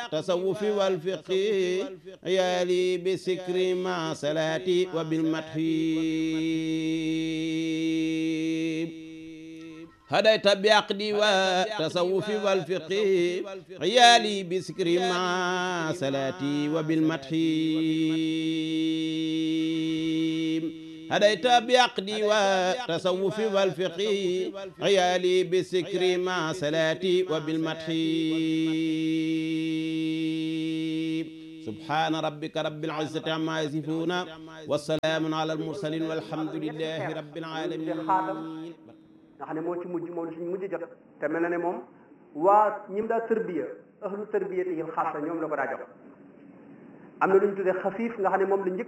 والتصوف والفقه عيالي بسكر مع صلاتي وبالمدح هديت بعقدي والتصوف والفقه عيالي بسكر مع صلاتي وبالمدح هديت بعقدي والتصوف والفقه عيالي بسكر مع صلاتي وبالمدح سبحان ربك رب العزة عما يصفون والسلام على المرسلين والحمد لله رب العالمين nga xam ne moo ci mujj moom la suñ mujj jot te mel na ne moom waa ñi mu daa tërbiya ahlu tërbiya yi xaasa ñoom la ko daa jox am na lu ñu tuddee xafiif nga xam ne moom la njëkk